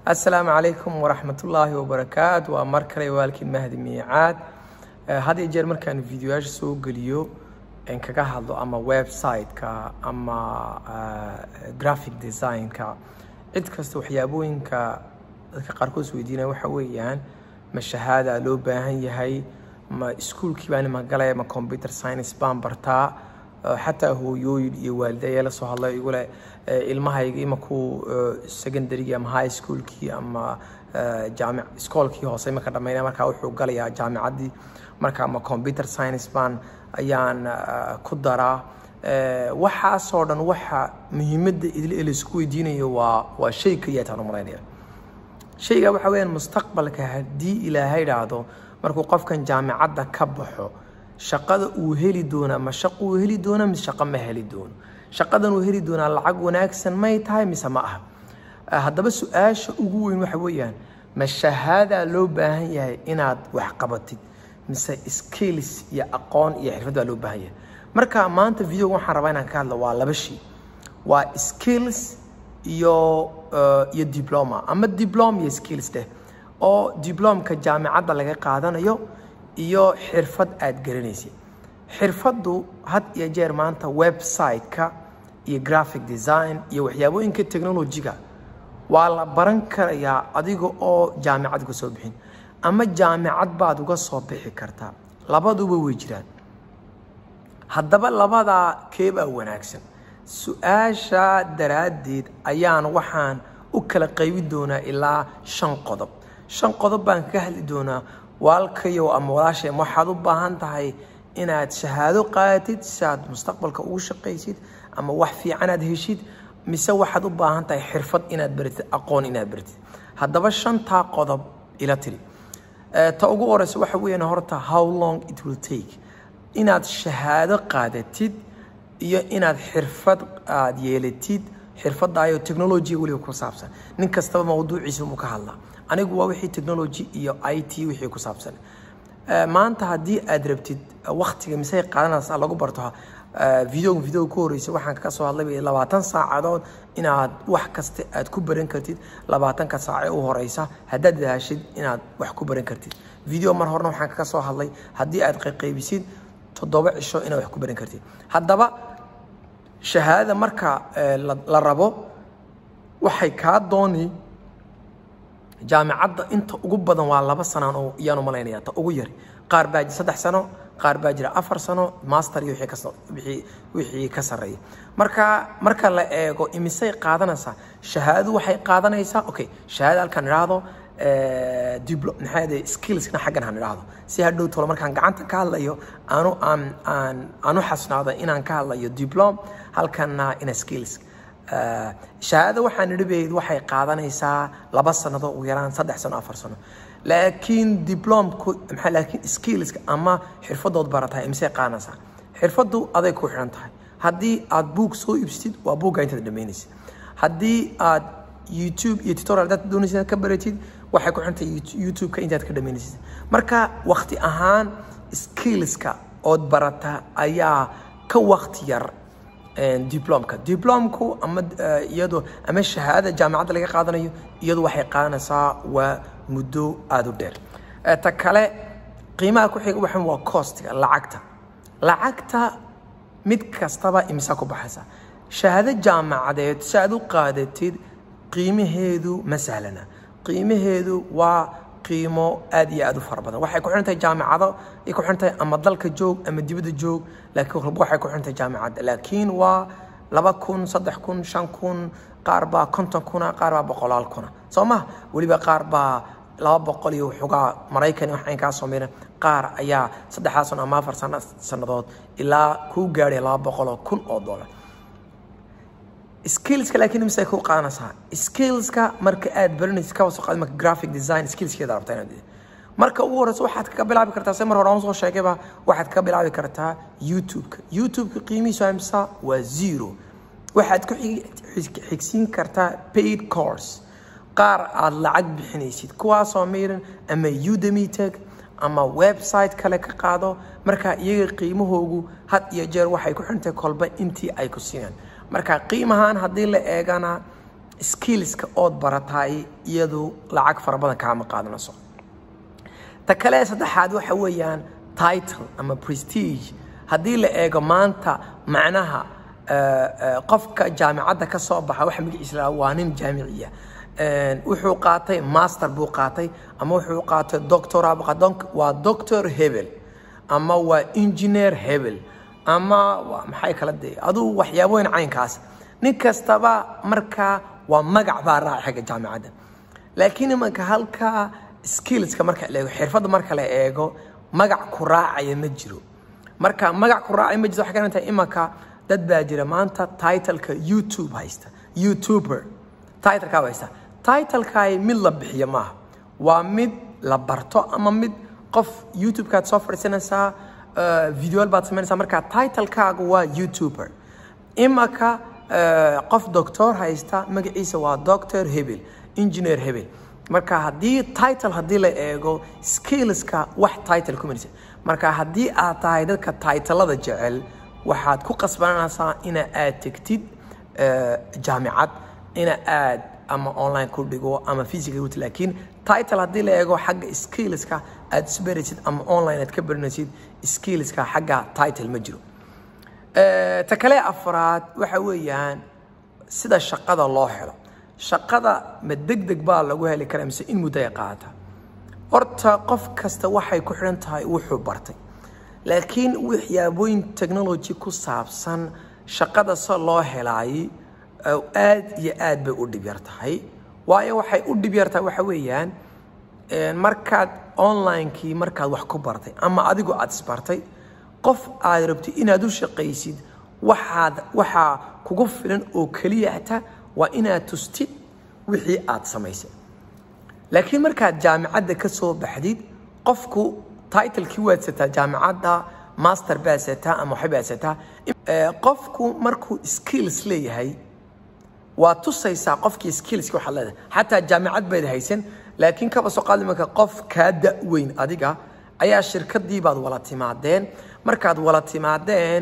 asalaamu calaykum waraxmatullaahi wabarakaatu waa mar kale waalkiin mahdi miicaad had iyo jeer markaan videoyaasha soo geliyo n kaga hadlo ama website-ka ama graphic design-ka cid kasta waxyaabooyinka dadka qaarkood is weydiinaya waxa weeyaan ma shahaada loo baahan yahay ma iskuolkii baan ima galaya ma computer science baan bartaa xataa hooyooyin iyo waalida ayaa la soo hadlay igu leh ilmahayga imakuu secondarygii ama high schoolkii ama jaamic iskoolkii hoose imaka dhamaynaya markaa wuxuu galayaa jaamicaddii marka ama computer science baan ayaan ku daraa waxaasoo dhan waxa muhiimadda idil laisku weydiinayo waa waa shay keliya taan u malaynaya shayga waxa weeyaan mustaqbalka haddii ilaahay idhaahdo markuu qofkan jaamicadda ka baxo shaqada uu heli doonaa ma shaqo uu heli doona mise shaqo ma heli doono shaqadan uu heli doonaa lacag wanaagsan may tahay mise ma aha haddaba su-aasha ugu weyn waxa weeyaan ma shahaadaa loo baahan yahay inaad wax qabatid mise skills iyo aqoon iyo xirfad baa loo baahan yahay marka maanta videoga waxaan rabaa inaan ka hadlo waa laba shay waa skills iyo iyo diploma ama diplom iyo skills deh oo diplomka jaamicadda laga qaadanayo iyo xirfad aada garanaysid xirfaddu had iyo jeer maanta website-ka iyo graphic design iyo waxyaabooyinka technology-ga waa la baran karayaa adiga oo jaamicad ka soo bixin ama jaamicad baad uga soo bixi kartaa labaduba way jiraan haddaba labadaa keebaa wanaagsan su-aasha daraaddeed ayaan waxaan u kala qaybin doonaa ilaa shan qodob shan qodob baan kaga hadli doonaa waalkayow ama walaashay waxaad u baahan tahay inaad shahaado qaadatid si aad mustaqbalka ugu shaqaysid ama wax fiican aad heshid mise waxaad u baahan tahay xirfad inaad baratid aqoon inaad baratid haddaba shantaa qodob ila tiri ta ugu horeysa waxa weeyaan horta how long it will take inaad shahaado qaadatid iyo inaad xirfad aad yeelatid xirfadaayo technology weliba ku saabsan nin kastaba mawduuciisa muu ka hadlaa anigu waa wixii technology iyo i t wixii ku saabsan maanta haddii aad rabtid waktiga misey qaadanaysa lagu barto videoga videoga ku horeysa waxaan ka soo hadlay labaatan saacadood inaad wax kasta aad ku baran kartid labaatanka saac ee u horeysa haddaad daashid inaad wax ku baran kartid video mar horena waxaan kaga soo hadlay haddii aad qayqaybisid toddoba cisho inaad wax ku baran kartid haddaba shahaadada marka la rabo waxay kaa dooni jaamicadda inta ugu badan waa laba sanaan oo iyaan u malaynaya ta ugu yari qaar baa jira saddex sano qaar baa jira afar sano master iyo wixii wixii ka sarreeya marka marka la eego imisay qaadanaysaa shahaadadu waxay qaadanaysaa okay shahaada halkaan idhaahdo diblo maxaa skillsna xaggan han idhaahdo si hadhow tolo markaan gacanta ka hadlayo aanu aan aan aanu xasnaado inaan ka hadlayo diplom halkanna ina skills shahaada waxaan idhibayd waxay qaadanaysaa laba sannadood ugu yaraan saddex sano afar sano laakiin diplomku maxaa laakiin skillska ama xirfadood baratahay imisay qaadanaysaa xirfaddu aday ku xidhan tahay haddii aad buug soo iibsatid waa buugga intaad dhammaynaysid haddii aad youtube iyo tutorial dad doonaysid ka baratid waxay ku xidhan tahay youtube-ka intaad ka dhammaynaysid marka wakti ahaan skillska ood barata ayaa ka wakti yar diplomka diplomku ama iyadoo ama shahaadada jaamicadda laga qaadanayo iyadu waxay qaadanaysaa waa muddo aada u dheer ta kale qiimaha ku xiga waxan waa costiga lacagta lacagta mid kastaba imisa ku baxaysa shahaado jaamacadeed si aad u qaadatid qiimaheedu ma sahlana qiimaheedu waa qiimo aad iyo aad u fara badan waxay ku xidhan tahay jaamicado ay ku xidhan tahay ama dalka joog ama dibadda joog laakiin walba waxay ku xidhan tahay jaamicadda laakiin waa laba kun saddex kun shan kun qaar baa konton kuna qaar baa boqolaal kuna soo maha weliba qaar baa laba boqol iyo waxoogaa maraykan wax aynkaa soo miran qaar ayaa saddexdaa sano ama afar sano sannadood ilaa kuu gaadhay laba boqol oo kun oo dollar skillska laakiin imise ku qaadanaysaa skillska marka aad baranaysid ka wasoo qaadi marka graphic design skillskeeda rabtaa inaad marka ugu horeysa waxaad kaga bilaabi kartaa se mar hore aan soo sheegayba waxaad kaga bilaabi kartaa youtube-ka youtube-ka qiimihiisu amsa waa zero waxaad ku xigsiin kartaa paid course qaar aad lacag bixinaysid kuwaasoo miran ama udemy tag ama website kale ka qaado marka iyaga qiimahoogu had iyo jeer waxay ku xidhantahay kolba intii ay ku siinaan marka qiimahaan haddii la eegana skillska ood barataay iyadu lacag fara badan kaama qaadanayso ta kale saddexaad waxa weeyaan title ama prestige haddii la eego maanta macnaha qofka jaamicadda ka soo baxa waxa magaciisa lahaa waa nin jaamiciya wuxuu qaatay master buu qaatay ama wuxuu qaatay doctora waa doctor hebel ama waa engineer hebel ama waa maxay kala de aduu waxyaabooyin caynkaas nin kastaba markaa waa magac baa raaca xagga jaamicadda laakiin imanka halka skillska marka la eego xirfadda marka la eego magac ku raacaya ma jiro marka magac ku raacaya ma jiro waxay ka tahay imanka dad baa jira maanta titleka youtube haysta youtuber titleka haysta titlekaay mid la bixiyo maaha waa mid la barto ama mid qof youtubekaad soo fadhiisanaysaa videoal baad samaynaysaa marka titlekaagu waa youtuber imanka qof doctor haysta magaciisa waa doctor hebel engineer hebel marka haddii title haddii la eego skillska wax title ku marisa marka haddii aad tahay dadka titlada jecel waxaad ku qasbananaysaa ina aad tegtid jaamicad ina aad ama online ku dhigo ama physical ut laakiin title haddii la eego xagga skillska aad isbaraysid ama online aad ka baranaysid skillska xagga title ma jiro ta kale afraad waxa weeyaan sida shaqada loo helo shaqada ma deg deg baa lagu heli karaa mise in muddo ay qaata horta qof kasta waxay ku xidhan tahay wuxuu bartay laakiin waxyaabooyin technology ku saabsan shaqada se loo helaayay aad iyo aad bay u dhib yar tahay waayo waxay u dhib yar tahay waxa weeyaan markaad onlinekii markaad wax ku bartay ama adigu aad isbartay qof aad rabtid inaad u shaqaysid waxaad waxaa kugu filan oo keliyata waa inaad tustid wixii aad samaysay laakiin markaad jaamicadda ka soo baxdid qofku titlekii waad sataa jaamicadda master baad sataa ama waxay baad sataa qofku markuu skills leeyahay waa tusaysaa qofkii skillski waxaad leedahay xataa jaamicad bayd haysan laakiin kaba soo qaadi marka qof kaa da-weyn adiga ayaa shirkadii baad wala timaadeen markaad wala timaadeen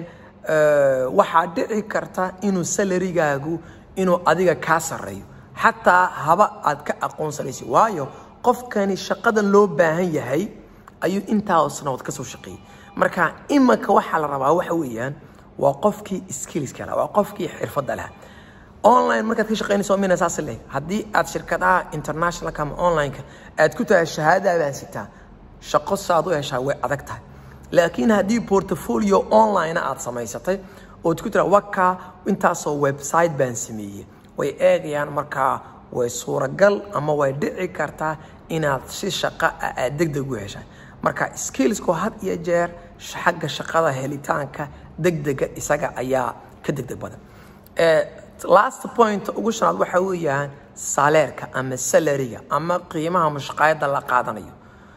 waxaa dhici karta inuu salarigaagu inuu adiga kaa sarreeyo xataa haba aad ka aqoonsanaysa waayo qofkani shaqadan loo baahan yahay ayuu intaa sanadood ka soo shaqeeyey marka imanka waxaa la rabaa waxa weeyaan waa qofkii skillska lahaa waa qofkii xirfadda lahaa online markaad ka shaqaynayso mina saas leh haddii aad shirkadaha internationalka ama onlineka aad ku tahay shahaadadaa baan sitaa shaqo saad u heshaa way adag tahay laakiin haddii portfolio online aad samaysatay ood ku tira waka intaasoo website baan sameeyey way eegayaan markaa way suuragal ama way dhici kartaa inaad si shaqa ah aad degdeg u heshaa marka skillsku had iyo jeer xagga shaqada helitaanka degdega isaga ayaa ka degdeg badan last point ugu shanaad waxa weeyaan saleerka ama salariga ama qiimaha mushaqaayadda la qaadanayo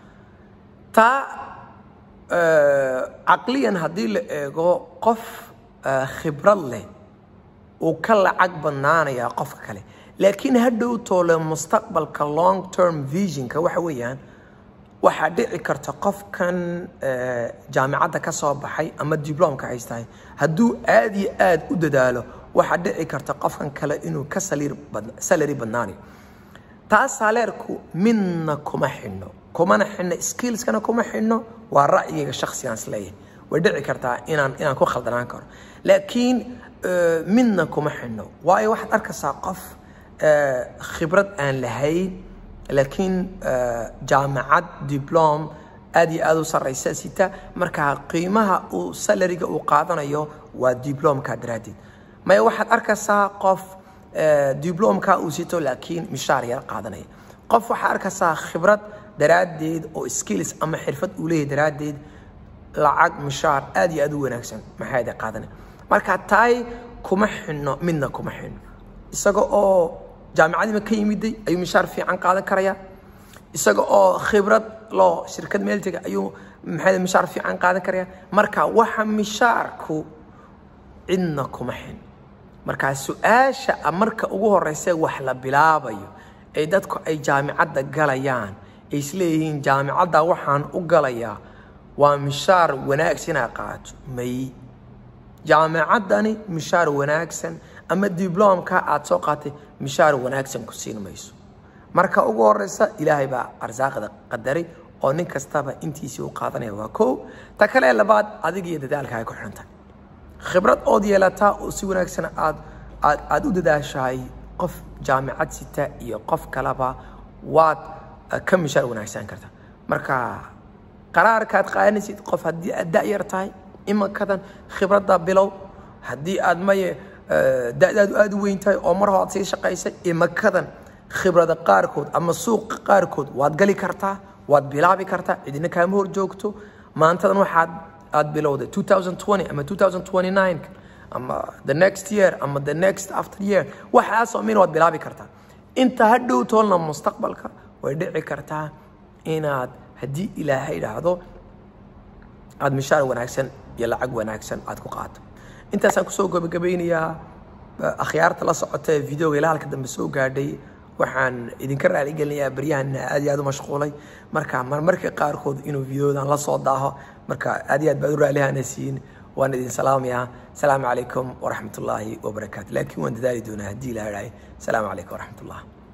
taa caqliyan haddii la eego qof khibrad leh uu ka lacag badnaanayaa qofka kale laakiin hadhow toole mustaqbalka long term visionka waxa weeyaan waxaa dhici karta qofkan jaamicadda ka soo baxay ama diblomka haystahay hadduu aad iyo aad u dadaalo waxaa dhici karta qofkan kale inuu ka salary badnaanayo taas saleerku midna kuma xidhno kumana xidhno skillskana kuma xidhno waa ra'yiga shaksigaan isleeyahay way dhici kartaa inaan inaan ku khaldanaan karo laakiin midna kuma xidhno waayo waxaad arkaysaa qof khibrad aan lahayn laakiin jaamacad diblom aad iyo aad u sarraysa sita markaa qiimaha uu salariga uu qaadanayo waa diblomka daraaddeed maya waxaad arkaysaa qof diblomka uu sito laakiin mishaar yar qaadanaya qof waxaad arkaysaa khibrad daraaddeed oo skills ama xirfad uu leeyahay daraaddeed lacag mishaar aad iyo aad u wanaagsan maxaada qaadanaya marka taay kuma xidhno midna kuma xidhno isaga oo jaamicadiima ka yimiday ayuu mishaar fiican qaadan karaya isaga oo khibrad loo shirkad meeltega ayuu maxay mishaar fiican qaadan karaya marka waxa mishaarku cidna kuma xin markaa su-aasha marka ugu horeysa wax la bilaabayo ee dadku ay jaamicadda galayaan ay isleeyihiin jaamicadda waxaan u galayaa waa mishaar wanaagsan inaad qaato may jaamicaddani mishaar wanaagsan ama diblomka aad soo qaatay mishaar wanaagsan ku siin mayso marka ugu horeysa ilaahay baa arsaaqda qadaray oo nin kastaba intiisii u qaadanaya waa kow ta kale labaad adiga iyo dadaalka ay ku xidhan tahay khibrad ood yeelataa oo si wanaagsan aad aad aad u dadaashahay qof jaamicad sita iyo qof kaleba waad ka mishaar wanaagsan karta marka qaraarkaad qaadanaysid qof haddii aad da-yar tahay imankadan khibradda bilow haddii aad maye da-daadu aada u weyn tahay oo mar hore aad sii shaqaysay imankadan khibrada qaarkood ama suuqa qaarkood waad gali kartaa waad bilaabi kartaa cidina kaama hor joogto maantadan waxaad aad bilowday 2020 ama 2029 ama the next year ama the next after year waxaasoo min waad bilaabi kartaa inta ha dhow toolna mustaqbalka way dhici kartaa inaad haddii ilaahay idhaahdo aada mishaar wanaagsan iyo lacag wanaagsan aad ku qaato intaasaan kusoo gabagabeynayaa akhyaarta la socota ee videoga ilaa halka dambe soo gaadhay waxaan idinka raaligelinayaa baryahan aad iyo aad u mashquulay marka marmarka qaarkood inuu videodan la soo daaho marka aad iyo aad baad u raalihanaysiin waan idin salaamayaa asalaamu calaykum waraxmat ullaahi wabarakaatu laakiin waan dadaali doonaa haddii ilaha dhahay asalaamu calaykum waraxmat ullah